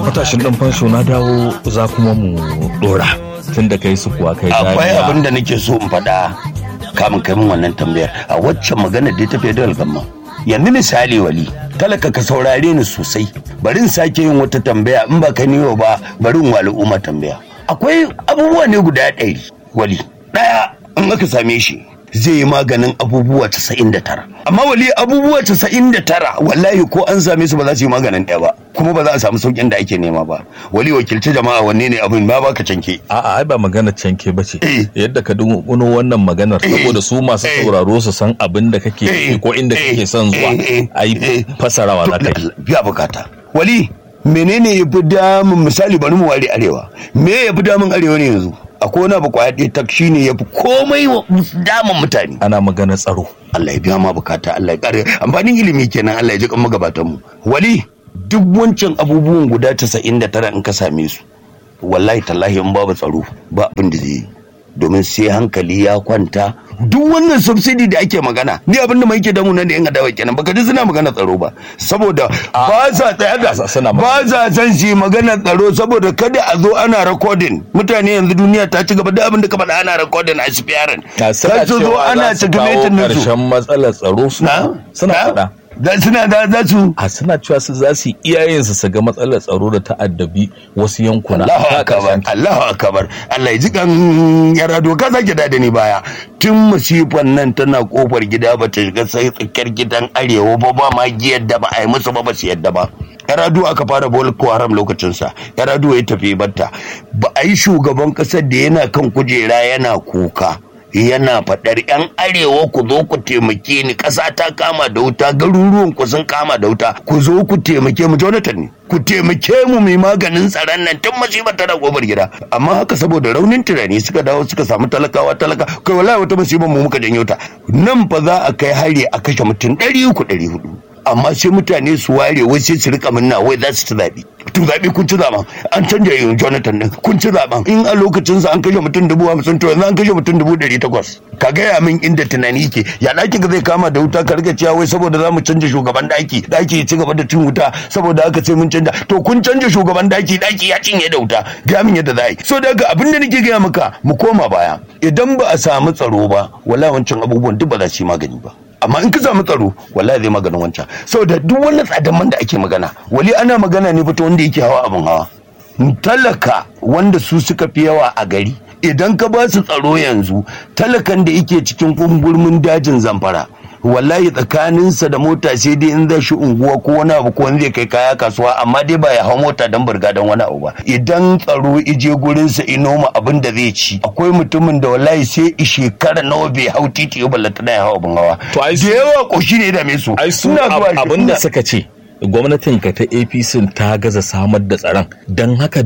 matashin dan fansho na dawo za kuma mu dora tun da kai su kuwa kai akwai abin da nake so in faɗa kamun kai min wannan tambayar a waccan magana da ta federal gamma yanzu misali wali talaka ka saurare ni sosai bari in sake yin wata tambaya in ba ka niyo ba bari in wa al'umma tambaya akwai abubuwa ne guda ɗari wali ɗaya in aka same shi zai yi maganin abubuwa 99 amma wali abubuwa 99 wallahi ko an same su ba za su yi maganin ɗaya ba kuma ba za a samu saukin da ake nema ba wali wakilci jama'a wanne ne abin ba baka canke a'a ai ba magana canke ba ce Eh. yadda ka dunguno wannan maganar saboda su masu Eh. sauraro su san abin da kake Eh. yi ko inda Eh. kake son zuwa Eh. ai Eh. fasarawa za ka yi biya bukata wali menene ya fi damun misali bari mu ware arewa me ya fi damun arewa ne yanzu akwai wani abu kwaya ɗaya tak shine ya fi komai wa- damun mutane ana magana tsaro Allah ya biya ma bukata Allah ya kare amfanin ilimi kenan Allah ya ji kan magabatan mu wali duk wancan abubuwan guda 99 in ka same su wallahi tallahi in babu tsaro ba abin da zai yi domin sai hankali ya kwanta duk wannan subsidy da ake magana ni abin da mai ke damu nan da yan adawa kenan baka ji suna magana tsaro ba saboda ba sa tsaya da Sa- suna ba sa san shi magana tsaro saboda kada a zo ana recording mutane yanzu duniya ta ci gaba da abin da ka faɗa ana recording a spiyarin Na suna kar su zo cewa ana za su kawo checkmating nasu ƙarshen matsalar tsaro su na suna na? faɗa da suna da za su a suna cewa su za su yi iyayensu su ga matsalar tsaro da ta'addabi wasu yankuna Allahu ta akbar ƙarshen Allahu akbar Allah ya ji kan yara doka sake da ni baya tun musifan nan tana kofar gida ba ta shiga sai tsakiyar gidan arewa ba ba ma giyar da ba a yi musu ba ba su yadda ba yaradu aka fara boko haram lokacinsa yaradu ya tafi batta ba a yi shugaban kasar da yana kan kujera yana kuka yana faɗar 'yan arewa ku zo ku taimake ni ƙasa ta kama da wuta garuruwan ku sun kama da wuta ku zo ku taimake mu jonathan ne ku taimake mu mai maganin tsaron nan tun masifar tana gobar gida amma haka saboda raunin tunani suka dawo suka samu talakawa talaka kai wallahi wata masifar mu muka janyo ta nan fa za a kai hari a kashe mutum ɗari uku ɗari hudu amma sai mutane su ware wai sai su rika minna wai za su ci zaɓe to zaɓe kun ci zaɓen an canja yin jonathan din kun ci zaɓen in a lokacinsa an kashe mutum dubu hamsin to yanzu an kashe mutum dubu ɗari takwas ka gaya min inda tunani ke ya ɗaki ka zai kama da wuta ka riga cewa wai saboda za mu canja shugaban ɗaki ɗaki ya ci gaba da cin wuta saboda haka sai mun canja to kun canja shugaban ɗaki ɗaki ya cinye da wuta gaya min yadda za a yi so daga abin da nake gaya maka mu koma baya idan ba a samu tsaro ba wala wancan abubuwan duk ba za su yi magani ba amma in ka samu tsaro wallahi zai maganin wancan saboda duk wannan tsadan man da ake magana wali ana magana ne fito wanda yake hawa abin hawa talaka wanda su suka fi yawa a gari idan ka ba su tsaro yanzu talakan da yake cikin kungurmin dajin zamfara wallahi tsakaninsa da mota sai dai in zai shi unguwa ko wani abu ko wani zai kai kaya kasuwa amma dai ba ya hau mota don burga don wani abu ba idan tsaro ije gurinsa inoma abin da zai ci akwai mutumin da wallahi sai i shekara nawa bai hau titi ba lantana ya hau abin hawa To ai da su- yawa koshi ne da me su ai su Suna zuwa- abin da suna- suka ce gwamnatin ka ta apc ta gaza samar da tsaron don haka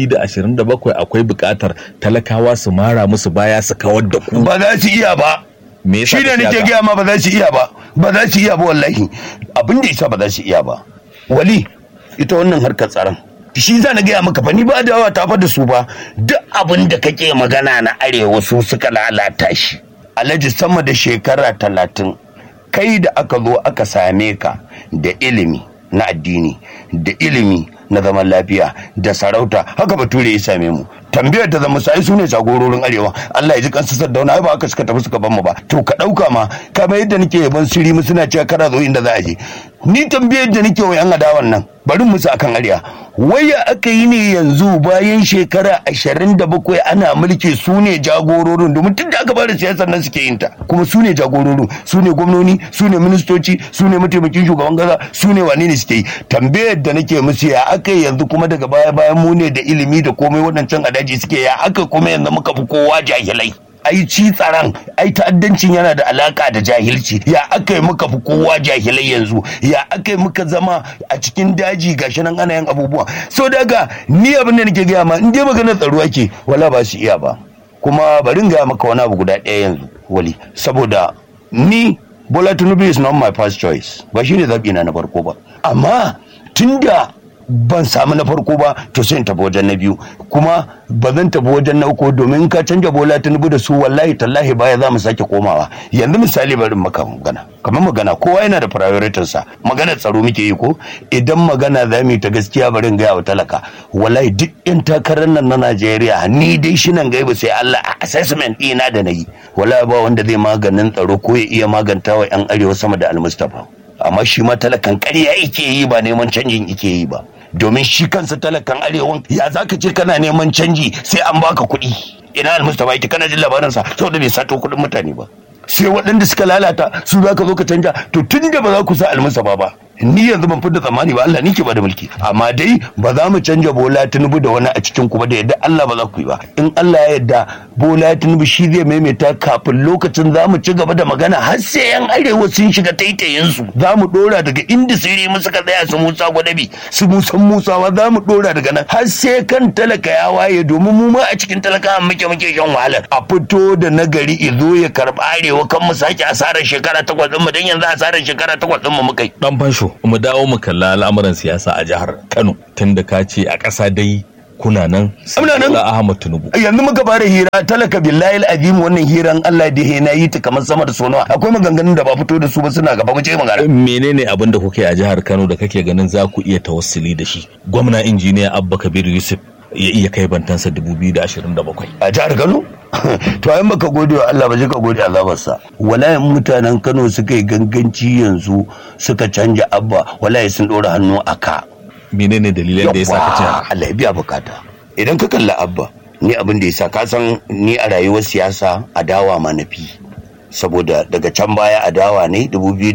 2027 akwai bukatar talakawa su mara musu baya su kawar da ku ba za su iya ba me yasa shi da ka ce nake haka? gaya ma ba za su iya ba ba za su iya ba wallahi abin da isa ba za su iya ba wali ita wannan harkar tsaron shi za na gaya maka fa ni ba da ta fa da su ba duk abin da kake magana na arewa su suka lalata shi alhaji sama da shekara talatin kai da aka zo aka same ka da ilimi na addini da ilimi na zaman lafiya da sarauta haka bature ya same mu tambayar da zama sai su ne jagororin arewa Allah ya ji kansu saddauna ai ba aka suka tafi suka ban mu ba to ka dauka ma kamar yadda nake yaban siri mu suna cewa kada zo inda za a je ni tambayar da nake wa yan adawan nan bari musu akan arewa waya aka yi ne yanzu bayan shekara ashirin da bakwai ana mulki su ne jagororin domin tun da aka fara siyasar nan suke yin ta kuma su ne jagororin su ne gwamnoni su ne ministoci su ne mataimakin shugaban kasa su ne wane ne suke yi tambayar da nake musu ya aka yi yanzu kuma daga baya bayan mu ne da ilimi da komai waɗancan adaji suke ya aka kuma yanzu muka fi kowa jahilai ai ci tsaron ai ta'addancin yana da alaka da jahilci ya aka yi muka fi kowa jahilai yanzu ya aka yi muka zama a cikin daji gashi nan ana yin abubuwa so daga ni abin da nake gaya ma in dai maganar tsaro ake wala ba su iya ba kuma bari in gaya maka wani abu guda ɗaya yanzu wali saboda ni Bola Tinubu is not my first choice ba shi ne zaɓi na na farko ba amma tunda ban samu na farko ba to sai in tafi wajen na biyu kuma ba zan tafi wajen na uku domin ka canja bola tinubu da su wallahi tallahi baya za mu sake komawa yanzu misali bari maka magana kamar magana kowa yana da prioritin sa magana tsaro muke yi ko idan magana za mu yi ta gaskiya bari in gaya wa talaka wallahi duk yan takarar nan na Najeriya ni dai shi nan gaiba sai Allah a assessment ɗina da na yi wallahi ba wanda zai maganin tsaro ko ya iya maganta wa yan arewa sama da almustafa amma shi ma talakan ƙarya yake yi ba neman canjin yake yi ba domin shi kansa talakan arewan ya za ka ce kana neman canji sai an baka kuɗi ina almustapha yake kana jin labarinsa saboda bai sato kuɗin mutane ba sai waɗanda suka lalata su za ka zo ka canja to tun da ba za ku sa almustapha ba ni yanzu ban fidda tsammani ba Allah ni ke ba da mulki amma dai ba za mu canja bola tinubu da wani a cikin ku ba da yadda Allah ba za ku yi ba in Allah ya yarda bola tinubu shi zai maimaita kafin lokacin za mu ci gaba da magana har sai yan arewa sun shiga taitayin su za mu dora daga inda sirri mu suka tsaya su musa gwadabi su musan musawa za mu dora daga nan har sai kan talaka ya waye domin mu ma a cikin talaka muke muke shan wahalar a fito da nagari izo ya karba arewa kan mu sake asarar shekara takwas din mu dan yanzu asarar shekara takwas din mu muka yi dan fansho mu dawo mu kalla al'amuran siyasa a jihar Kano tunda ka ce a ƙasa dai kuna nan Muna nan. Bola Ahmad Tinubu yanzu muka fara hira talaka billahi azim wannan hiran Allah da na yi ta kamar sama da sonawa akwai maganganun da ba fito da su ba suna gaba mu je magana menene abin da kuke a jihar Kano da kake ganin za ku iya tawassuli da shi gwamna injiniya Abba Kabir Yusuf ya iya kai bantansa 2027 a jihar Kano to ayin baka gode wa Allah ba je ka gode azabarsa wallahi mutanen Kano suka yi ganganci yanzu suka canja abba wallahi sun dora hannu a ka menene dalilan da ya sa ka ce haka? Allah ya biya bukata idan ka kalla abba ni abin da ya sa ka san ni a rayuwar siyasa adawa ma na fi saboda daga can baya adawa ne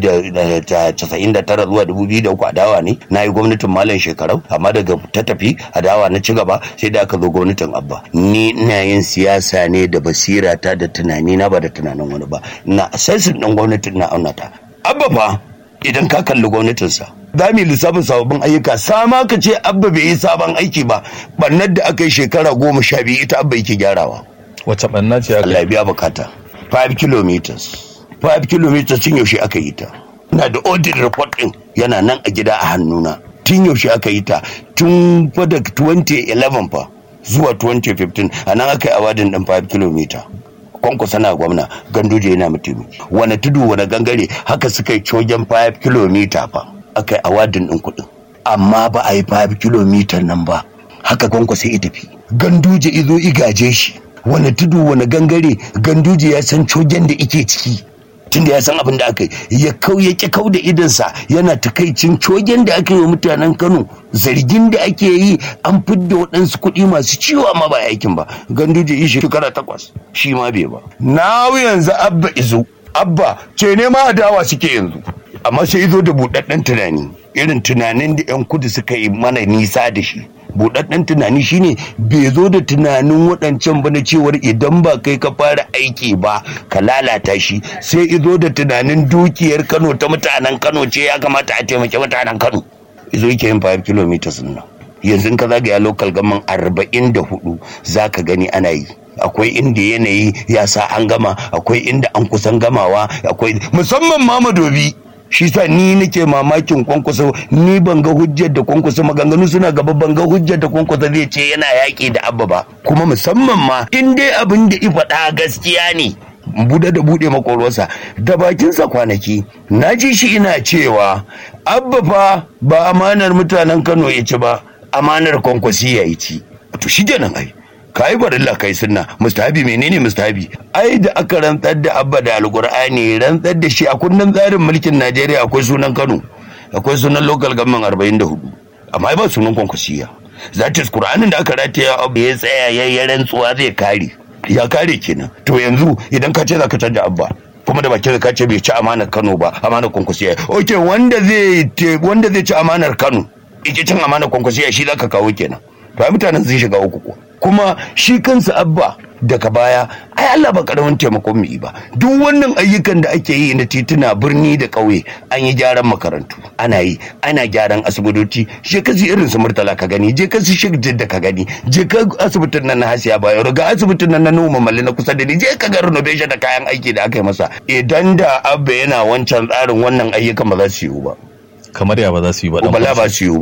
1999 zuwa 2003 adawa ne na yi gwamnatin malam shekarau amma daga ta tafi adawa na ci gaba sai da aka zo gwamnatin abba ni ina yin siyasa ne da basira ta da tunani na ba da tunanin wani ba na assassin ɗin gwamnatin na aunata abba fa idan ka kalli gwamnatinsa za mu yi lissafin sababbin ayyuka sama ka ce abba bai yi sabon aiki ba bannar da aka yi shekara goma sha biyu ita abba yake gyarawa wace banna ce aka Allah ya biya bukata 5 kilometers 5 kilometers tun yaushe aka yi ta ina da audit report din yana nan a gida a hannuna tun yaushe aka yi ta tun fa da 2011 fa zuwa 2015 a nan aka yi awadin din 5 kilometer kwankwasa na gwamna ganduje yana mataimaki wani tudu wani gangare haka suka yi cogen 5 kilomita fa aka yi awadin din kuɗin amma ba a yi 5 kilomita nan ba haka kwankwasa ya tafi ganduje izo igaje shi wani tudu wani gangare ganduje ya san cogen da ike ciki tunda ya san abin da aka yi ya kau ya ki kau da idansa yana takaicin cogen da aka yi wa mutanen kano zargin da ake yi an fidda waɗansu kuɗi masu ciwo amma ba aikin ba ganduje yi shekara takwas shi ma bai ba na yanzu abba izo abba ce ne ma adawa suke yanzu amma sai izo da buɗaɗɗen tunani irin tunanin da 'yan kudu suka yi mana nisa da shi buɗaɗɗen tunani shine bai zo da tunanin waɗancan ba na cewar idan ba kai ka fara aiki ba ka lalata shi sai izo da tunanin dukiyar kano ta mutanen kano ce ya kamata a taimaki mutanen kano izo yake yin 5 kilometers nan yanzu in ka zagaya local gaman arba'in da hudu za ka gani ana yi akwai inda yanayi ya sa an gama akwai inda an kusan gamawa akwai musamman ma madobi shi sa ni nake mamakin kwankwaso ni ban ga hujjar da kwankwaso maganganu suna gaba ban ga hujjar da kwankwaso zai ce yana yaƙi da abba ba kuma musamman ma in dai abin da faɗa gaskiya ne buɗe da buɗe makwarwarsa da bakinsa kwanaki na ji shi ina cewa abba fa ba amanar mutanen kano ya ci ba amanar kwankwasi ya yi ci to shi kenan ai ka yi barilla kai sunna mustahabi menene mustahabi ai da aka rantsar da abba da alqur'ani rantsar da shi a kundin tsarin mulkin najeriya akwai sunan kano akwai sunan local government 44 amma ai ba sunan kwankwasiya zatis qur'anin da aka rataya abu ya tsaya ya yi rantsuwa zai kare ya kare kenan to yanzu idan ka ce za ka canja abba kuma da bakin ka ce bai ci amanar kano ba amanar kwankwasiya ok wanda zai wanda zai ci amanar kano ike cin amanar kwankwasiya shi za ka kawo kenan to ai mutanen sun shiga uku ko kuma shi kansa abba daga baya ai Allah ba karamin taimakon mu yi ba duk wannan ayyukan da ake yi na tituna birni da ƙauye an yi gyaran makarantu ana yi ana gyaran asibitoci je ka irin su murtala ka gani je ka su da ka gani je ka asibitin nan na hasiya bayo ga asibitin nan na noma malli na kusa da ni je ka ga renovation da kayan aiki da aka yi masa idan da abba yana wancan tsarin wannan ayyukan ba za su yiwu ba kamar ya ba za su yi ba dan bala fansho. ba su yiwu ba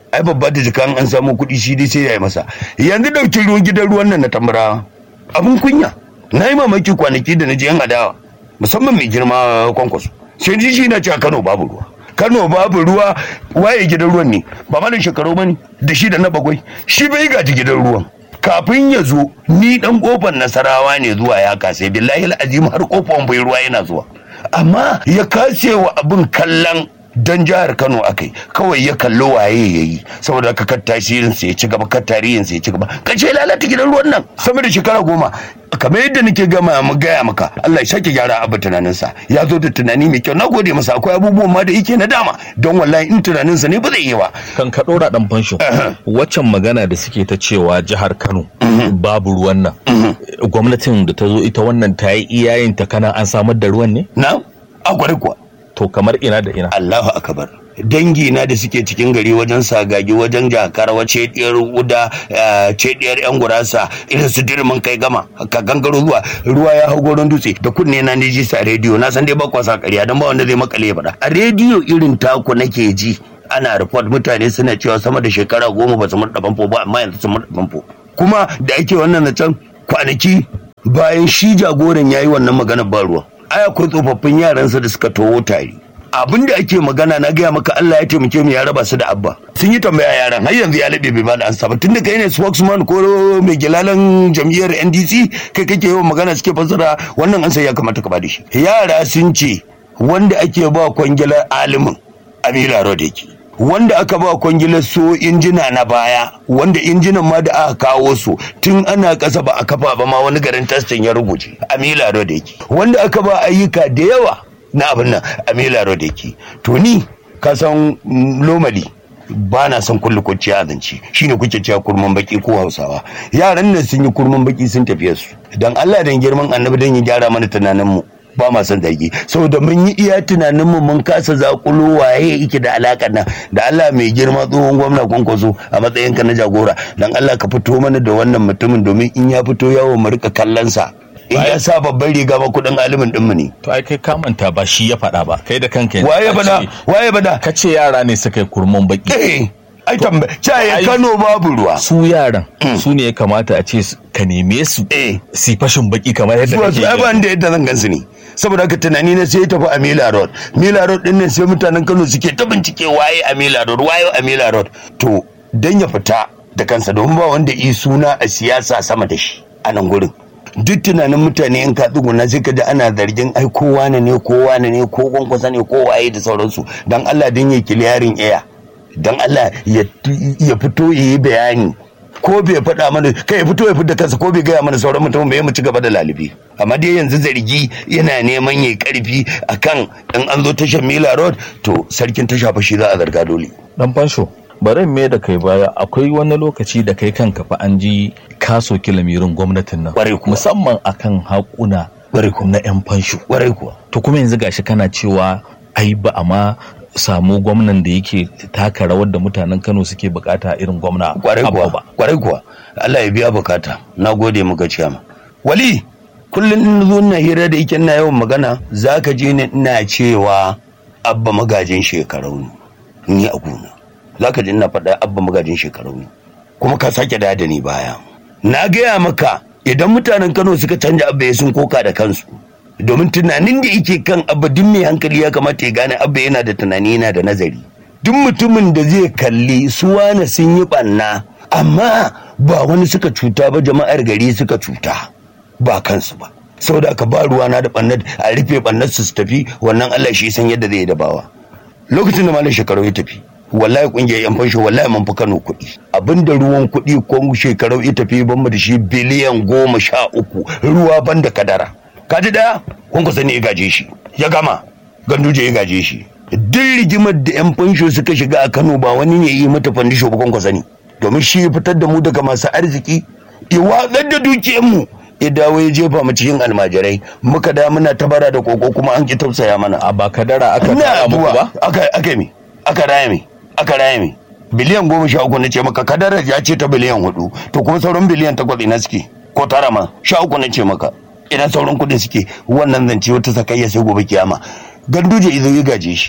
ai babba da jikan an samu kuɗi shi dai sai ya yi masa yanzu ɗauki ruwan gidan ruwan nan na tambara abin kunya na yi mamaki kwanaki da na je yan adawa musamman mai girma kwankwaso sai ji shi na ce a kano babu ruwa kano babu ruwa waye gidan ruwan ne ba malin shekaru bane da shi da na bagwai shi bai gaji gidan ruwan kafin ya zo ni dan kofar nasarawa ne zuwa ya kase billahi azim har kofar bai ruwa yana zuwa amma ya kase wa abin kallon dan jihar Kano akai kawai ya kallo waye yayi saboda ka kar tasirin sa ya ci gaba kar tarihin sa ya ci gaba kace lalata gidan ruwan nan sama da shekara goma kamar yadda nake gama mu gaya maka Allah ya sake gyara abu tunanin sa ya zo da tunani mai kyau nagode masa akwai abubuwan ma da yake na dama don wallahi in tunanin sa ne ba zai yi ba kan ka ɗora ɗan fansho waccan magana da suke ta cewa jihar kano babu ruwan nan gwamnatin da ta zo ita wannan ta yi iyayen ta kana an samar da ruwan ne na akwai kuwa to kamar ina da ina Allahu akbar dangi na da suke cikin gari wajen sagagi wajen jakar wace diyar uda ce diyar yan gurasa irin su dirmin kai gama ka gangaro zuwa ruwa ya hau goron dutse da kunne na ne ji sa rediyo na san dai ba kwasa ƙarya dan ba wanda zai makale ya faɗa a rediyo irin taku nake ji ana report mutane suna cewa sama da shekara goma ba su murɗa famfo ba amma yanzu sun murɗa famfo kuma da ake wannan na can kwanaki bayan shi jagoran ya yi wannan maganar ba ruwa ai akwai tsofaffin yaransa da suka towo tare abin da ake magana na gaya maka Allah ya taimake mu ya raba su da abba sun yi tambaya yaran har yanzu ya laɓe bai bada ansa ba tun da kai ne spokesman ko mai gilalan jam'iyyar NDC kai kake yawan magana suke fassara wannan ansa ya kamata ka bada shi yara sun ce wanda ake ba kwangilar alimin Amila Road yake wanda aka ba kwangilar so injina na baya wanda injinan ma da aka kawo su tun ana ƙasa ba a kafa ba ma wani garin testin ya rubuce amila road yake wanda aka ba ayyuka da yawa na abin nan amila road yake to ni ka san lomali ba na son kullu kwanciya a zance shine kuke cewa kurman baki ko hausawa yaran nan sun yi kurman baki sun tafiya su dan Allah dan girman annabi dan ya gyara mana tunanin mu ba ma son zargi saboda mun yi iya tunanin mu mun kasa zakulo waye yake da alakar nan da Allah mai girma tsohon gwamna kwankwaso a matsayin ka na jagora dan Allah ka fito mana da wannan mutumin domin in ya fito yawo mu rika kallon sa in ya sa babban riga ba kudin alimin din mu ne to ai kai ka manta ba shi ya faɗa ba kai da kanka yanzu waye ka bada ce- waye bada ka ce yara ne suka yi kurman baki eh ai tambaya Ai- ya Kano babu ruwa su yaran su ne ya kamata a ce su- ka neme su eh si fashin baki kamar yadda zuwa kake su ai yi. ban da yadda zan gansu ne saboda haka tunani na sai ya tafi a Mila Road Mila Road din nan sai mutanen Kano suke ta bincike waye a Mila Road waye a Mila Road to dan ya fita da kansa domin ba wanda yi suna a siyasa sama da shi a nan gurin duk tunanin mutane in ka tsuguna sai ka ji ana zargin ai kowa ne ne kowa ne ne ko kwankwasa ne ko waye da sauransu dan Allah dan ya kiliyarin iya dan Allah ya ya fito ya yi bayani ko bai faɗa mana kai ya fito ya fita kansa ko bai gaya mana sauran mutum bai mu ci gaba da lalibi amma dai yanzu zargi yana neman yayi karfi akan in an zo tashar Mila Road to sarkin tasha fa shi za a zarga dole dan fansho bari me da kai baya akwai wani lokaci da kai kanka fa an ji kaso kilamirin gwamnatin nan Ƙwarai kuwa. musamman akan haƙuna Ƙwarai kuwa. na yan fansho warai kuwa to kuma yanzu gashi kana cewa ai ba a ma samu gwamnan da yake taka rawar da mutanen Kano suke bukata irin gwamna kwarai Abba kuwa ba kwarai kuwa Allah ya biya bukata na gode muka ciyama wali kullum in zo na hira da yake na yawan magana zaka je ni ina cewa abba magajin shekarau ne ni a gona zaka ji ina faɗa abba magajin shekarau ne kuma ka sake da da ni baya na gaya maka idan mutanen Kano suka canja abba ya sun koka da kansu domin tunanin da yake kan abba duk mai hankali ya kamata ya gane abba yana da tunani yana da nazari duk mutumin da zai kalli su wane sun yi ɓanna amma ba wani suka cuta ba jama'ar gari suka cuta ba kansu ba saboda aka ba ruwa na da ɓannar a rufe ɓannar su su tafi wannan Allah shi san yadda zai dabawa lokacin da malam shekaru ya tafi wallahi kungiyar yan fansho wallahi mun fi Kano kuɗi abinda ruwan kuɗi ko shekaru ya tafi ban mu da shi biliyan goma sha uku ruwa banda kadara kaji daya kun ku sani ya gaje shi ya gama ganduje ya gaje shi duk rigimar da yan fansho suka shiga a Kano ba wani ne yi mata fandisho ba kun ku sani domin shi ya fitar da mu daga masu arziki ya watsar da dukiyar mu ya dawo ya jefa mu cikin almajirai muka da muna tabara da koko kuma an ki tausaya mana a ba kadara aka ina tara muku ba zuwa aka aka mi aka raya mi aka raya mi biliyan goma sha uku na ce maka kadarar ya ce ta biliyan hudu to kuma sauran biliyan takwas ina suke ko tara ma sha uku na ce maka ina sauran kuɗin suke wannan zance wata sakayya sai gobe kiyama ganduje idan ya gaje shi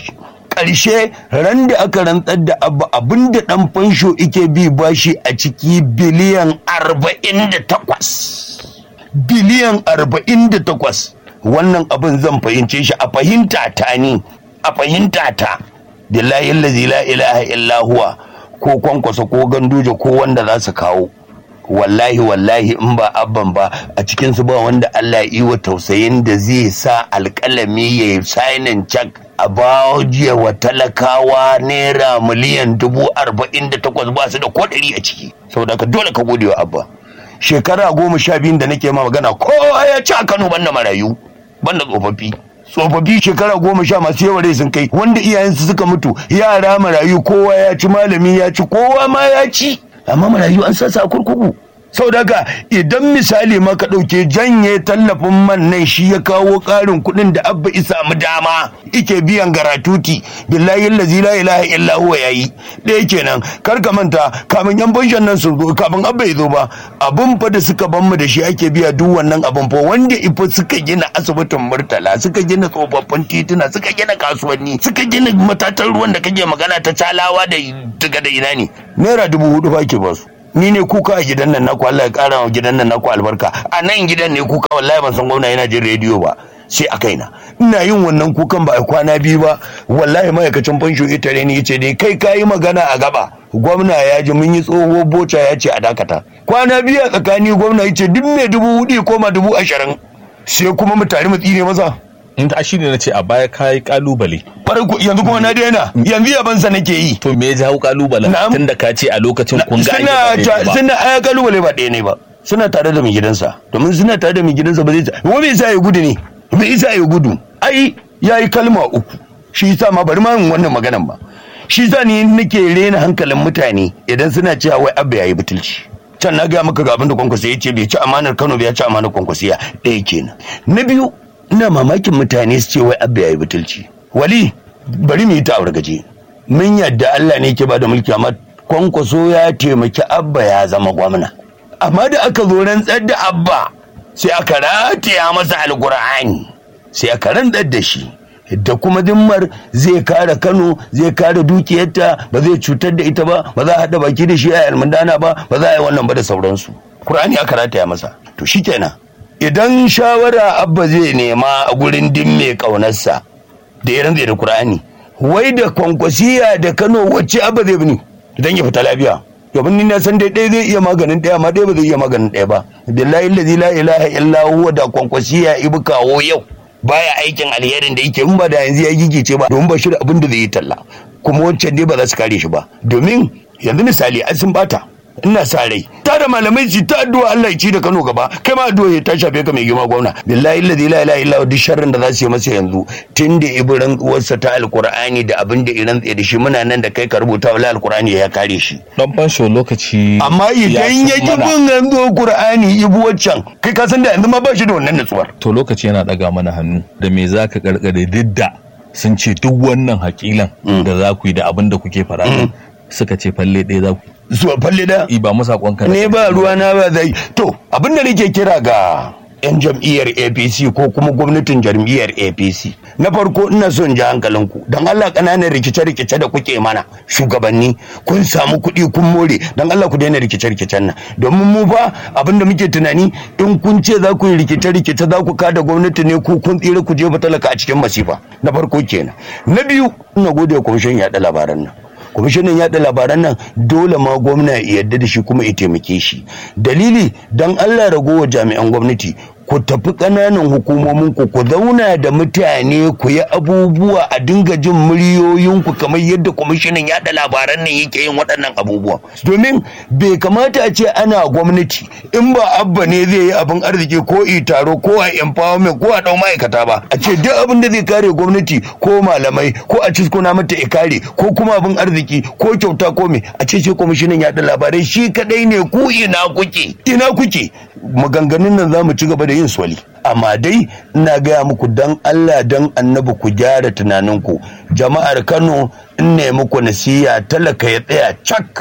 ƙarshe ran da aka rantsar da abba abinda ɗan fansho ike bi bashi a ciki biliyan arba'in da takwas biliyan arba'in da takwas wannan abin zan fahimce shi a fahimta ta ni a fahimta ta billahi allazi la ilaha illa huwa ko kwankwasa ko ganduje ko wanda za su kawo wallahi wallahi in ba abban ba a cikinsu ba wanda Allah yi wa tausayin da zai sa alƙalami ya yi sainin cak a bajiya wa talakawa naira miliyan dubu arba'in da takwas ba su da ko ɗari a ciki saboda ka dole ka gode wa abba shekara goma sha biyun da nake ma magana kowa ya ci a kano banda marayu banda tsofaffi tsofaffi shekara goma sha masu yawa rai sun kai wanda iyayensu suka mutu yara marayu kowa ya ci malami ya ci kowa ma ya ci amma marayu an sasa a kurkuku sau daga idan misali ma ka ɗauke janye tallafin man nan shi ya kawo ƙarin kuɗin da abba isa mu dama ike biyan garatuti billahi allazi la ilaha illa huwa yayi ɗaya kenan kar ka manta kamin yan banshan nan sun zo kafin abba ya zo ba abun fa da suka ban mu da shi ake biya duk wannan abun fa wanda ifa suka gina asibitin murtala suka gina tsofaffin tituna suka gina kasuwanni suka gina matatan ruwan da kake magana ta calawa da daga da ina ne naira dubu hudu fa ke basu ni ne kuka a gidan nan naku Allah ya kara wa gidan nan naku albarka a nan gidan ne kuka wallahi ban san gwamna yana jin rediyo ba sai a kaina ina yin wannan kukan ba a kwana biyu ba wallahi ma'aikacin fansho ita ne yace dai kai kayi magana a gaba gwamna ya ji mun yi tsoho boca ya ce a dakata kwana biyu a tsakani gwamna ya ce duk mai dubu hudu koma dubu ashirin sai kuma mu tare mu tsire masa in ta shi ne na ce a baya kayi kalubale farko yanzu kuma na daina yanzu yabansa nake yi to me ya jawo kalubalen Na'am. tun da ka ce a lokacin kun ga an yi suna ba daidai ta- ba. suna aya kalubale ba ɗaya ne ba suna tare da mai gidansa domin suna tare da mai gidansa ba zai wa bai sa ya gudu ne bai sa ya gudu ai ya yi kalma uku shi yasa ma bari ma yin wannan maganan ba shi yasa ni nake rena hankalin mutane idan suna cewa wai abba yayi butulci can na gaya maka ga abin da kwankwasa ya ce bai ci amanar kano bai ci amanar kwankwasiya ɗaya kenan na biyu ina mamakin mutane su ce wai abba yayi butulci wali bari mu yi ta gaje mun yadda Allah ne ke bada mulki amma kwankwaso ya taimaki abba ya zama gwamna amma da aka zo rantsar da abba sai aka rataya masa alkur'ani sai aka rantsar da shi da kuma dimmar zai kare kano zai kare dukiyarta ba zai cutar da ita ba ba za a haɗa baki da shi a almundana ba ba za a yi wannan ba da sauransu Kur'ani aka rataya masa to shikenan idan shawara abba zai nema a gurin dimme ƙaunarsa da ya rantse da Kur'ani wai da kwankwasiya da Kano wacce abba zai bini idan ya fita lafiya domin ni na san dai ɗaya zai iya maganin ɗaya amma ɗaya ba zai iya maganin ɗaya ba billahi allazi la ilaha illa huwa da kwankwasiya ibu kawo yau baya aikin alherin da yake in ba da yanzu ya gigice ba domin ba shi da abin da zai yi talla kuma wancan dai ba za su kare shi ba domin yanzu misali an sun bata ina sa rai ta da malamai su ta addu'a Allah ya ci da Kano gaba kai ma addu'a ya ta shafe ka mai girma gwamna billahi allazi la ilaha illa huwa duk sharrin da za su yi masa yanzu tunda ibran uwarsa ta alqur'ani da abin da iran tsaye da shi muna nan da kai ka rubuta wala alqur'ani ya kare shi dan fansho lokaci amma idan ya san ki mana- bin yanzu qur'ani ibu waccan kai ka san da yanzu ma ba shi da wannan nutsuwar to lokaci yana daga mana hannu da me za ka karkare duk da sun ce duk wannan hakilan da za ku yi da abin da kuke fara suka ce falle ɗaya za ku zuwa falle da yi ba mu sakon ka ne ba ruwa na ba zai to abin da nake kira ga 'yan jam'iyyar apc ko kuma gwamnatin jam'iyyar apc na farko ina son ji hankalinku don allah ƙananan rikice-rikice da kuke mana shugabanni kun samu kuɗi kun more don allah ku daina rikice-rikicen nan domin mu fa abin da muke tunani in kun ce za ku yi rikice-rikice za ku kada gwamnati ne ko kun tsira ku jefa talaka a cikin masifa na farko kenan na biyu ina gode wa kwamishin yaɗa labaran nan kwamishinan yaɗa labaran nan dole ma gwamna ya yarda da shi kuma ya taimake shi dalili don allah ragowar jami'an gwamnati ku tafi ƙananan hukumomin ku ku zauna da mutane ku yi abubuwa a dinga jin muryoyinku kamar yadda kwamishinan yaɗa labaran nan yake yin waɗannan abubuwa domin bai kamata a ce ana gwamnati in ba abba ne zai yi abin arziki ko i taro ko a empowerment ko a ɗau ma'aikata ba a ce duk abin da zai kare gwamnati ko malamai ko a ciskuna mata ya kare ko kuma abin arziki ko kyauta ko me a ce ce kwamishinan yaɗa labarai shi kadai ne ku ina kuke ina kuke maganganun nan za mu ci gaba da yin swali amma dai ina gaya muku dan Allah dan annabi ku gyara tunaninku jama'ar Kano in ne muku nasiya talaka ya tsaya cak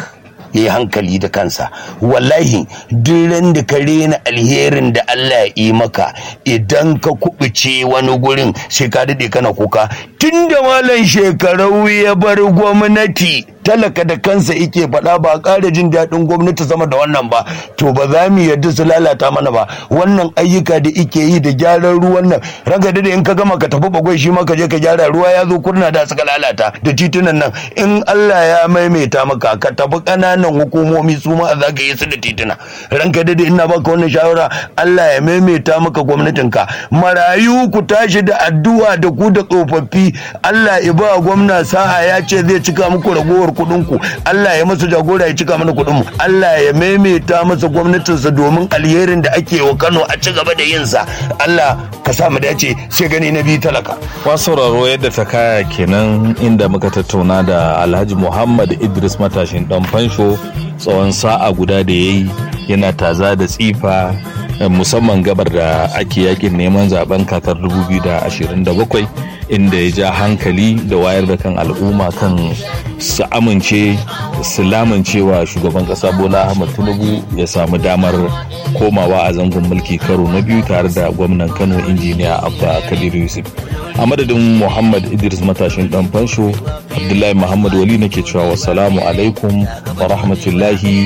ya yi hankali da kansa wallahi duk da ka rena alherin da Allah ya yi maka idan ka kubuce wani gurin sai ka daɗe kana kuka tun da malam shekarau ya bar gwamnati talaka da kansa ike faɗa ba ƙara jin daɗin gwamnati sama da wannan ba to ba za mu yarda su lalata mana ba wannan ayyuka da ike yi da gyaran ruwan nan raga da in ka gama ka tafi bagwai shi ma ka je ka gyara ruwa ya zo kurna da suka lalata da titunan nan in Allah ya maimaita maka ka tafi ƙananan hukumomi su ma za ka yi su da tituna ranka da ina baka wannan shawara Allah ya maimaita maka gwamnatinka marayu ku tashi da addu'a da ku da tsofaffi Allah ya ba gwamna sa'a ya ce zai cika muku ragowar kuɗin ku Allah ya masa jagora ya cika mana kuɗin mu Allah ya maimaita masa gwamnatinsa domin alherin da ake wa Kano a ci gaba da yin sa Allah ka sa mu dace sai gani na biyu talaka Wasu sauraro yadda ta kaya kenan inda muka tattauna da Alhaji Muhammad Idris matashin dan fansho tsawon sa'a guda da yayi yana taza da tsifa musamman gabar da ake yakin neman zaben kakar 2027 inda ya ja hankali da wayar da kan al'umma kan su amince su lamuncewa shugaban kasa bola ahmad tinubu ya samu damar komawa a zangon mulki karo na biyu tare da gwamnan kano injiniya abba kadir yusuf a madadin muhammad idris matashin dan fansho abdullahi muhammad wali nake cewa wassalamu alaikum wa rahmatullahi